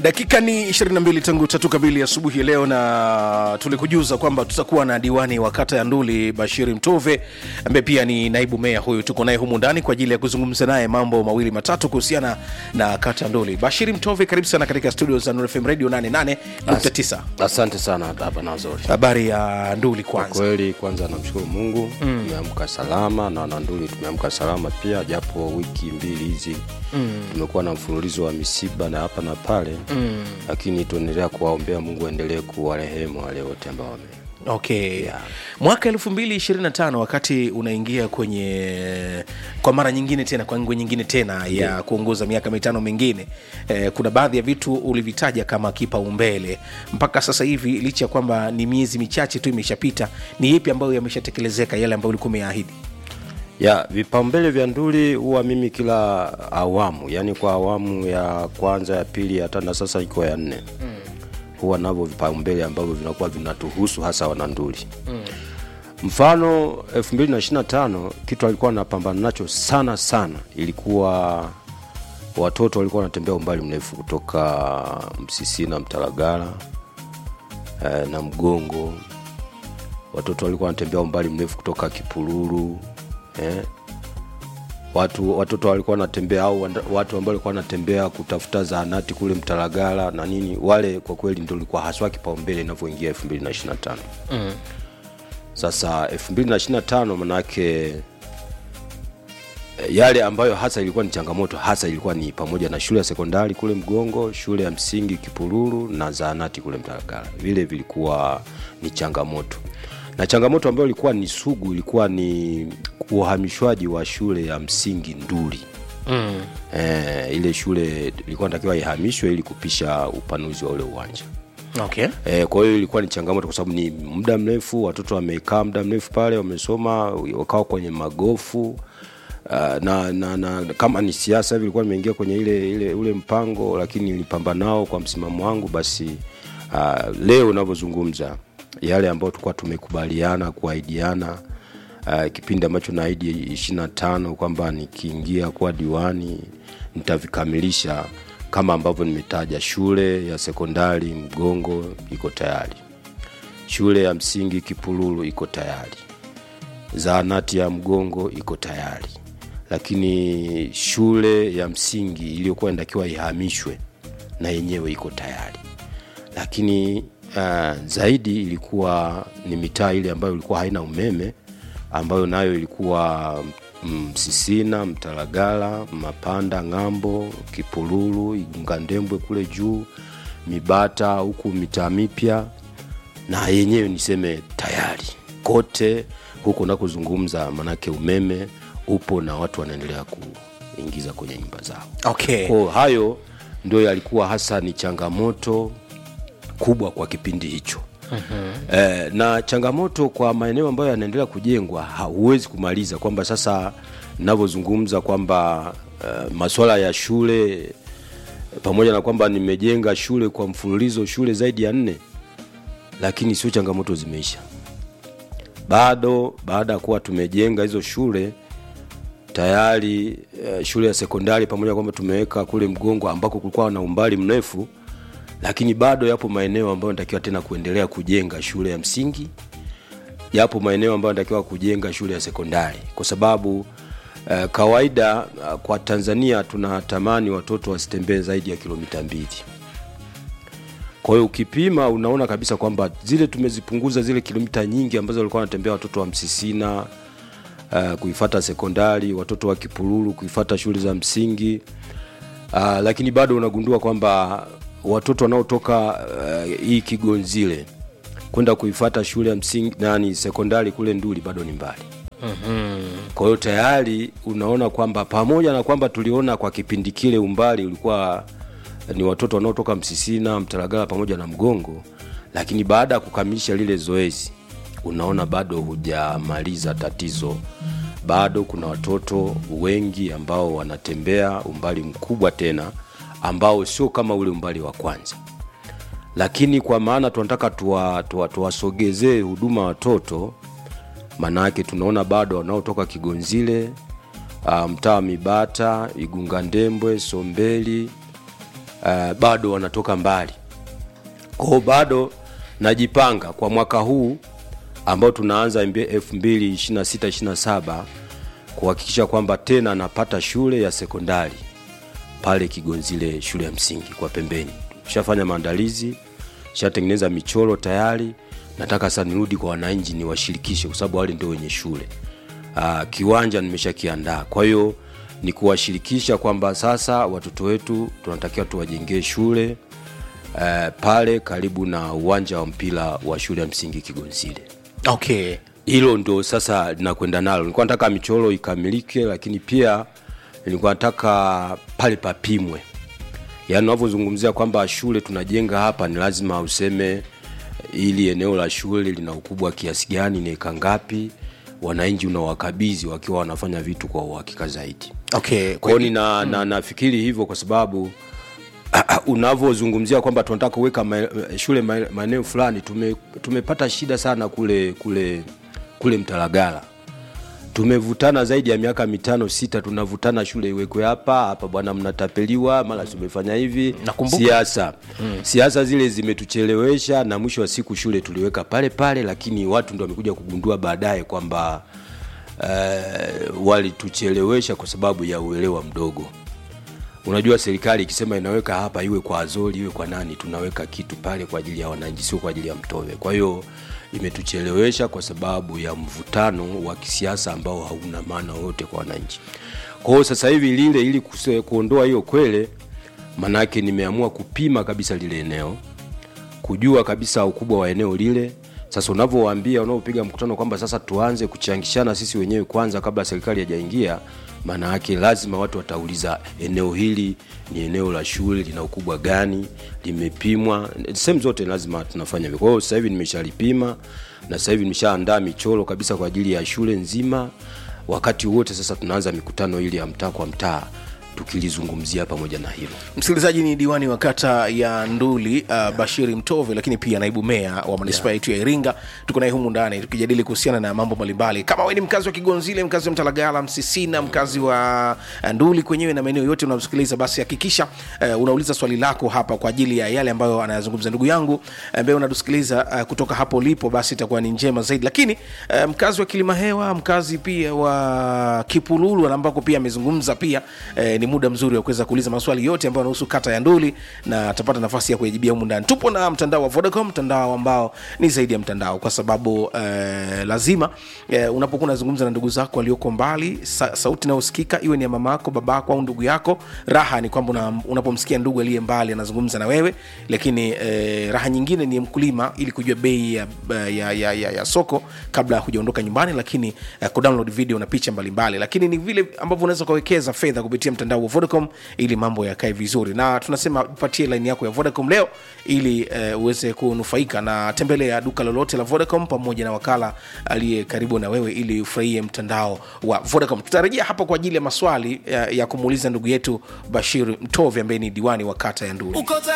dakika ni 22 tangu tatu kamili asubuhi ya leo na tulikujuza kwamba tutakuwa na diwani wa kata ya nduli bashiri mtove ambaye pia ni naibu meya huyu tuko naye humu ndani kwa ajili ya kuzungumza naye mambo mawili matatu kuhusiana na kata ya nduli bashiri mtove karibu sana katika studio za Nuru fm radio 88.9 asante sana hapa nazori habari ya nduli kwa kwanza kweli kwanza namshukuru mungu mm. tumeamka salama na wananduli tumeamka salama pia japo wiki mbili hizi mm. tumekuwa na mfululizo wa misiba na hapa na pale mm. lakini tuendelea kuwaombea mungu aendelee kuwarehemu wale wote ambao wame okay yeah. mwaka 225 wakati unaingia kwenye kwa mara nyingine tena kwa ngwe nyingine tena ya yeah. kuongoza miaka mitano mingine eh, kuna baadhi ya vitu ulivitaja kama kipaumbele mpaka sasa hivi licha ya kwamba ni miezi michache tu imeshapita ni ipi ambayo yameshatekelezeka yale ambayo ulikuwa umeyaahidi ya vipaumbele vya nduli huwa mimi kila awamu yani kwa awamu ya kwanza ya pili ya tatu na sasa iko ya nne mm. huwa navyo vipaumbele ambavyo vinakuwa vinatuhusu hasa wananduli mm. mfano 225 kitu alikuwa anapambana nacho sana sana ilikuwa watoto walikuwa wanatembea umbali mrefu kutoka msisi na mtalagala eh, na mgongo watoto walikuwa wanatembea umbali mrefu kutoka kipululu eh, watu watoto walikuwa wanatembea au wanda- watu ambao walikuwa wanatembea kutafuta zahanati kule mtalagala na nini wale kwa kweli ndio ilikuwa haswa kipaumbele inavyoingia 225 mm. sasa 225 manake yale ambayo hasa ilikuwa ni changamoto hasa ilikuwa ni pamoja na shule ya sekondari kule mgongo shule ya msingi kipululu na zahanati kule mtalagala vile vilikuwa ni changamoto na changamoto ambayo ilikuwa ni sugu ilikuwa ni uhamishwaji wa shule ya msingi nduli mm. e, ile shule ilikuwa natakiwa ihamishwe ili kupisha upanuzi wa ule uwanja okay E, kwa hiyo ilikuwa ni changamoto kwa sababu ni muda mrefu, watoto wamekaa muda mrefu pale, wamesoma wakawa kwenye magofu uh, na, na, na kama ni siasa hivi ilikuwa nimeingia kwenye ile, ile ule mpango, lakini nilipambana nao kwa msimamo wangu. Basi uh, leo unavyozungumza yale ambayo tulikuwa tumekubaliana kuahidiana uh, kipindi ambacho naahidi ishirini na tano kwamba nikiingia kuwa diwani nitavikamilisha kama ambavyo nimetaja. Shule ya sekondari Mgongo iko tayari, shule ya msingi Kipululu iko tayari, zahanati ya Mgongo iko tayari, lakini shule ya msingi iliyokuwa inatakiwa ihamishwe na yenyewe iko tayari, lakini uh, zaidi ilikuwa ni mitaa ile ambayo ilikuwa haina umeme ambayo nayo ilikuwa Msisina, Mtalagala, Mapanda, Ng'ambo, Kipululu, Igungandembwe kule juu, Mibata huku mitaa mipya, na yenyewe niseme tayari kote huko nakozungumza, manake umeme upo na watu wanaendelea kuingiza kwenye nyumba zao. okay Kwa hayo ndio yalikuwa hasa ni changamoto kubwa kwa kipindi hicho. Uh-huh. Eh, na changamoto kwa maeneo ambayo yanaendelea kujengwa hauwezi kumaliza kwamba sasa navyozungumza kwamba uh, masuala ya shule pamoja na kwamba nimejenga shule kwa mfululizo shule zaidi ya nne, lakini sio changamoto zimeisha bado. Baada ya kuwa tumejenga hizo shule tayari, uh, shule ya sekondari pamoja na kwamba tumeweka kule Mgongo ambako kulikuwa na umbali mrefu lakini bado yapo maeneo ambayo natakiwa tena kuendelea kujenga shule ya msingi yapo maeneo ambayo natakiwa kujenga shule ya sekondari kwa sababu uh, kawaida uh, kwa tanzania tunatamani watoto wasitembee zaidi ya kilomita mbili kwa hiyo ukipima unaona kabisa kwamba zile tumezipunguza zile kilomita nyingi ambazo walikuwa wanatembea watoto wa msisina uh, kuifata sekondari watoto wa kipululu kuifata shule za msingi uh, lakini bado unagundua kwamba watoto wanaotoka uh, hii kigonzile kwenda kuifata shule ya msingi nani sekondari kule nduli bado ni mbali mm-hmm. kwa hiyo tayari unaona kwamba pamoja na kwamba tuliona kwa kipindi kile umbali ulikuwa ni watoto wanaotoka msisina mtalagala pamoja na mgongo lakini baada ya kukamilisha lile zoezi unaona bado hujamaliza tatizo bado kuna watoto wengi ambao wanatembea umbali mkubwa tena ambao sio kama ule umbali wa kwanza lakini kwa maana tunataka tuwasogezee tuwa, tuwa huduma watoto maanayake tunaona bado wanaotoka kigonzile uh, mtaa wa mibata igunga ndembwe sombeli uh, bado wanatoka mbali kwao bado najipanga kwa mwaka huu ambao tunaanza 2026-27 kuhakikisha kwamba tena napata shule ya sekondari pale Kigonzile shule ya msingi kwa pembeni. Shafanya maandalizi, shatengeneza michoro tayari. Nataka sasa nirudi kwa wananchi niwashirikishe, kwa sababu wale ndio wenye shule. Aa, kiwanja nimeshakiandaa, kwa hiyo ni kuwashirikisha kwamba sasa watoto wetu tunatakiwa tuwajengee shule uh, pale karibu na uwanja wa mpira wa shule ya msingi Kigonzile okay hilo ndo sasa linakwenda nalo nilikuwa nataka michoro ikamilike lakini pia nilikuwa nataka pale papimwe yaani unavyozungumzia kwamba shule tunajenga hapa ni lazima useme ili eneo la shule lina ukubwa kiasi gani ni eka ngapi wananchi unawakabidhi wakiwa wanafanya vitu kwa uhakika zaidi okay kwao nina, na, nafikiri hivyo kwa sababu unavyozungumzia kwamba tunataka kuweka ma, shule ma- maeneo fulani tume, tumepata shida sana kule kule kule mtalagala tumevutana zaidi ya miaka mitano sita tunavutana shule iwekwe hapa hapa bwana mnatapeliwa mara tumefanya hivi Nakumbuka. siasa mm. siasa zile zimetuchelewesha na mwisho wa siku shule tuliweka pale pale lakini watu ndo wamekuja kugundua baadaye kwamba uh, walituchelewesha kwa sababu ya uelewa mdogo unajua serikali ikisema inaweka hapa iwe kwa azori iwe kwa nani tunaweka kitu pale kwa ajili ya wananchi sio kwa ajili ya mtove kwa hiyo imetuchelewesha kwa sababu ya mvutano wa kisiasa ambao hauna maana yoyote kwa wananchi kwa hiyo sasa hivi lile ili kuse- kuondoa hiyo kwele manake nimeamua kupima kabisa lile eneo kujua kabisa ukubwa wa eneo lile sasa unavyowaambia unaopiga mkutano kwamba sasa tuanze kuchangishana sisi wenyewe kwanza kabla serikali hajaingia maana yake lazima watu watauliza eneo hili ni eneo la shule lina ukubwa gani limepimwa sehemu zote lazima tunafanya hivyo kwa hiyo sasa hivi nimeshalipima na sasa hivi nimeshaandaa michoro kabisa kwa ajili ya shule nzima wakati wote sasa tunaanza mikutano ili ya mtaa kwa mtaa tukilizungumzia pamoja na hilo msikilizaji ni diwani wa kata ya nduli uh, bashiri mtove lakini pia naibu meya wa manispaa yetu ya iringa tuko naye humu ndani tukijadili kuhusiana na mambo mbalimbali kama we ni mkazi wa kigonzile mkazi wa mtalagala msisina mkazi wa uh, nduli kwenyewe na maeneo yote unaosikiliza basi hakikisha uh, unauliza swali lako hapa kwa ajili ya yale ambayo anayazungumza ndugu yangu ambaye unatusikiliza uh, kutoka hapo ulipo basi itakuwa ni njema zaidi lakini uh, mkazi wa kilima hewa mkazi pia wa kipululu na ambako pia amezungumza pia eh, ni muda mzuri wa kuweza kuuliza maswali yote ambayo yanahusu kata ya nduli na atapata nafasi ya kuyajibia humu ndani tupo na mtandao wa vodacom mtandao ambao ni zaidi ya mtandao kwa sababu eh, lazima eh, unapokuwa unazungumza na ndugu zako walioko mbali sa, sauti inayosikika iwe ni ya mama yako baba yako au ndugu yako raha ni kwamba una, unapomsikia ndugu aliye mbali anazungumza na wewe lakini eh, raha nyingine ni mkulima ili kujua bei ya, ya, ya, ya, ya soko kabla ya hujaondoka nyumbani lakini eh, kudownload video na picha mbalimbali lakini ni vile ambavyo unaweza ukawekeza fedha kupitia mtandao wa vodacom ili mambo yakae vizuri na tunasema patie line yako ya vodacom leo ili eh, uweze kunufaika na tembelea duka lolote la vodacom pamoja na wakala aliye karibu na wewe ili ufurahie mtandao wa vodacom tutarejea hapa kwa ajili ya maswali ya, ya kumuuliza ndugu yetu bashir mtovi ambaye ni diwani wa kata ya nduli Uko